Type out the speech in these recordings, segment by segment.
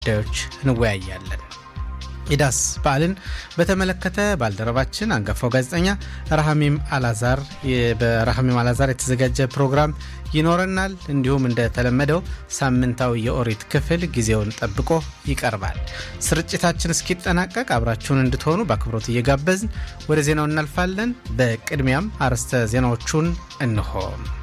ጉዳዮች እንወያያለን። ኢዳስ በዓልን በተመለከተ ባልደረባችን አንጋፋው ጋዜጠኛ ረሃሚም አላዛር በረሃሚም አላዛር የተዘጋጀ ፕሮግራም ይኖረናል። እንዲሁም እንደተለመደው ሳምንታዊ የኦሪት ክፍል ጊዜውን ጠብቆ ይቀርባል። ስርጭታችን እስኪጠናቀቅ አብራችሁን እንድትሆኑ በአክብሮት እየጋበዝን ወደ ዜናው እናልፋለን። በቅድሚያም አርዕስተ ዜናዎቹን እንሆ።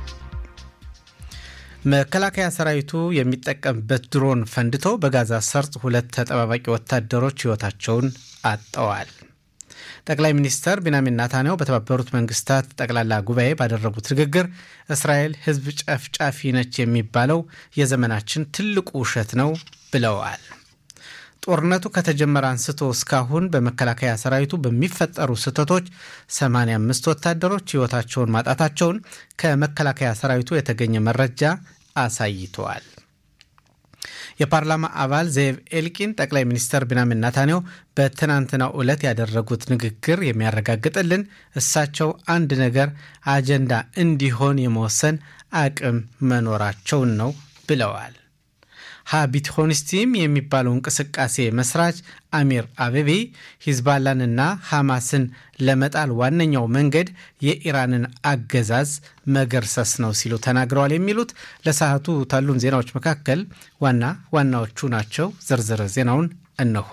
መከላከያ ሰራዊቱ የሚጠቀምበት ድሮን ፈንድቶ በጋዛ ሰርጥ ሁለት ተጠባባቂ ወታደሮች ሕይወታቸውን አጥተዋል። ጠቅላይ ሚኒስተር ቢንያሚን ናታንያሁ በተባበሩት መንግስታት ጠቅላላ ጉባኤ ባደረጉት ንግግር እስራኤል ሕዝብ ጨፍጫፊ ነች የሚባለው የዘመናችን ትልቁ ውሸት ነው ብለዋል። ጦርነቱ ከተጀመረ አንስቶ እስካሁን በመከላከያ ሰራዊቱ በሚፈጠሩ ስህተቶች 85 ወታደሮች ሕይወታቸውን ማጣታቸውን ከመከላከያ ሰራዊቱ የተገኘ መረጃ አሳይተዋል። የፓርላማ አባል ዜቭ ኤልቂን ጠቅላይ ሚኒስተር ቢንያሚን ናታንያሁ በትናንትናው ዕለት ያደረጉት ንግግር የሚያረጋግጥልን እሳቸው አንድ ነገር አጀንዳ እንዲሆን የመወሰን አቅም መኖራቸውን ነው ብለዋል። ሀቢትሆንስቲም የሚባለው እንቅስቃሴ መስራች አሚር አቤቤ ሂዝባላንና ሐማስን ለመጣል ዋነኛው መንገድ የኢራንን አገዛዝ መገርሰስ ነው ሲሉ ተናግረዋል። የሚሉት ለሰዓቱ ካሉን ዜናዎች መካከል ዋና ዋናዎቹ ናቸው። ዝርዝር ዜናውን እነሆ።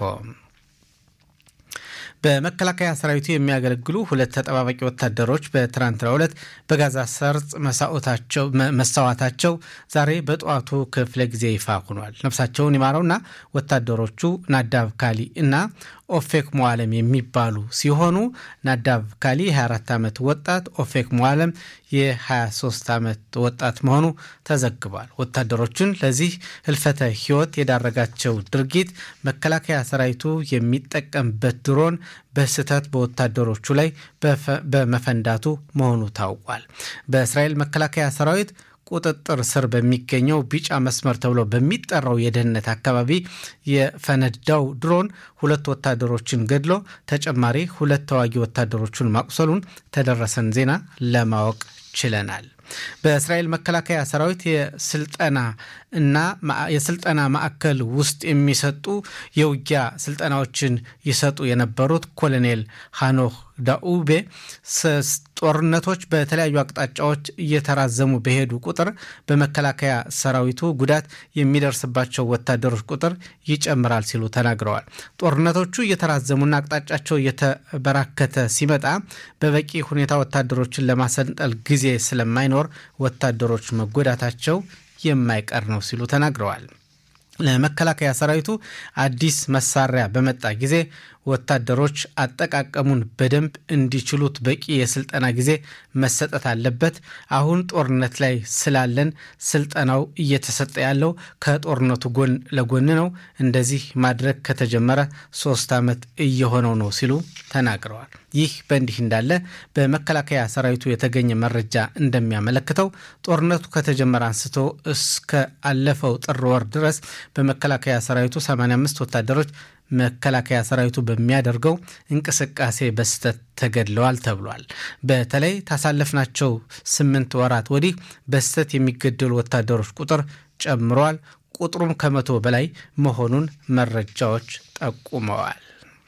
በመከላከያ ሰራዊቱ የሚያገለግሉ ሁለት ተጠባባቂ ወታደሮች በትናንትናው ዕለት በጋዛ ሰርጥ መሰዋታቸው ዛሬ በጠዋቱ ክፍለ ጊዜ ይፋ ሆኗል። ነፍሳቸውን ይማረውና ወታደሮቹ ናዳብ ካሊ እና ኦፌክ ሞዓለም የሚባሉ ሲሆኑ ናዳብ ካሊ የ24 ዓመት ወጣት፣ ኦፌክ ሞዓለም የ23 ዓመት ወጣት መሆኑ ተዘግቧል። ወታደሮቹን ለዚህ ህልፈተ ህይወት የዳረጋቸው ድርጊት መከላከያ ሰራዊቱ የሚጠቀምበት ድሮን በስህተት በወታደሮቹ ላይ በመፈንዳቱ መሆኑ ታውቋል። በእስራኤል መከላከያ ሰራዊት ቁጥጥር ስር በሚገኘው ቢጫ መስመር ተብሎ በሚጠራው የደህንነት አካባቢ የፈነዳው ድሮን ሁለት ወታደሮችን ገድሎ ተጨማሪ ሁለት ተዋጊ ወታደሮቹን ማቁሰሉን ተደረሰን ዜና ለማወቅ ችለናል። በእስራኤል መከላከያ ሰራዊት የስልጠና እና የስልጠና ማዕከል ውስጥ የሚሰጡ የውጊያ ስልጠናዎችን ይሰጡ የነበሩት ኮሎኔል ሃኖክ ዳኡቤ ጦርነቶች በተለያዩ አቅጣጫዎች እየተራዘሙ በሄዱ ቁጥር በመከላከያ ሰራዊቱ ጉዳት የሚደርስባቸው ወታደሮች ቁጥር ይጨምራል ሲሉ ተናግረዋል። ጦርነቶቹ እየተራዘሙና አቅጣጫቸው እየተበራከተ ሲመጣ በበቂ ሁኔታ ወታደሮችን ለማሰልጠል ጊዜ ስለማይኖር ወታደሮች መጎዳታቸው የማይቀር ነው ሲሉ ተናግረዋል። ለመከላከያ ሰራዊቱ አዲስ መሳሪያ በመጣ ጊዜ ወታደሮች አጠቃቀሙን በደንብ እንዲችሉት በቂ የስልጠና ጊዜ መሰጠት አለበት። አሁን ጦርነት ላይ ስላለን ስልጠናው እየተሰጠ ያለው ከጦርነቱ ጎን ለጎን ነው። እንደዚህ ማድረግ ከተጀመረ ሶስት ዓመት እየሆነው ነው ሲሉ ተናግረዋል። ይህ በእንዲህ እንዳለ በመከላከያ ሰራዊቱ የተገኘ መረጃ እንደሚያመለክተው ጦርነቱ ከተጀመረ አንስቶ እስከ አለፈው ጥር ወር ድረስ በመከላከያ ሰራዊቱ 85 ወታደሮች መከላከያ ሰራዊቱ በሚያደርገው እንቅስቃሴ በስህተት ተገድለዋል ተብሏል። በተለይ ታሳለፍናቸው ስምንት ወራት ወዲህ በስህተት የሚገደሉ ወታደሮች ቁጥር ጨምረዋል። ቁጥሩም ከመቶ በላይ መሆኑን መረጃዎች ጠቁመዋል።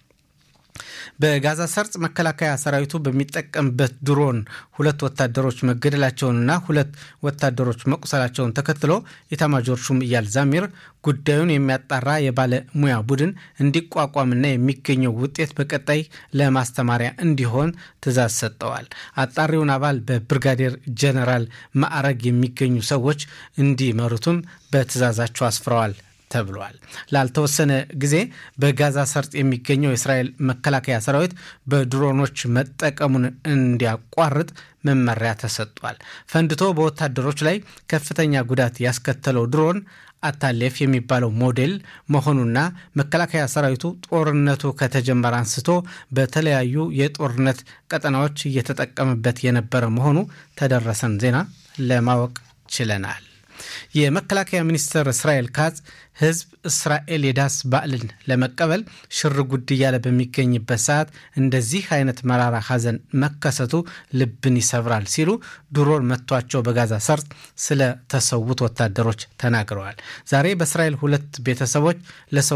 በጋዛ ሰርጥ መከላከያ ሰራዊቱ በሚጠቀምበት ድሮን ሁለት ወታደሮች መገደላቸውንና ሁለት ወታደሮች መቁሰላቸውን ተከትሎ ኢታማጆር ሹም ኢያል ዛሚር ጉዳዩን የሚያጣራ የባለሙያ ቡድን እንዲቋቋምና የሚገኘው ውጤት በቀጣይ ለማስተማሪያ እንዲሆን ትዕዛዝ ሰጠዋል። አጣሪውን አባል በብርጋዴር ጀነራል ማዕረግ የሚገኙ ሰዎች እንዲመሩትም በትዕዛዛቸው አስፍረዋል ተብሏል። ላልተወሰነ ጊዜ በጋዛ ሰርጥ የሚገኘው የእስራኤል መከላከያ ሰራዊት በድሮኖች መጠቀሙን እንዲያቋርጥ መመሪያ ተሰጥቷል። ፈንድቶ በወታደሮች ላይ ከፍተኛ ጉዳት ያስከተለው ድሮን አታሌፍ የሚባለው ሞዴል መሆኑና መከላከያ ሰራዊቱ ጦርነቱ ከተጀመረ አንስቶ በተለያዩ የጦርነት ቀጠናዎች እየተጠቀመበት የነበረ መሆኑ ተደረሰን ዜና ለማወቅ ችለናል። የመከላከያ ሚኒስትር እስራኤል ካዝ ህዝብ እስራኤል የዳስ በዓልን ለመቀበል ሽር ጉድ እያለ በሚገኝበት ሰዓት እንደዚህ አይነት መራራ ሐዘን መከሰቱ ልብን ይሰብራል ሲሉ ድሮን መቷቸው በጋዛ ሰርጥ ስለተሰዉት ወታደሮች ተናግረዋል። ዛሬ በእስራኤል ሁለት ቤተሰቦች ለሰው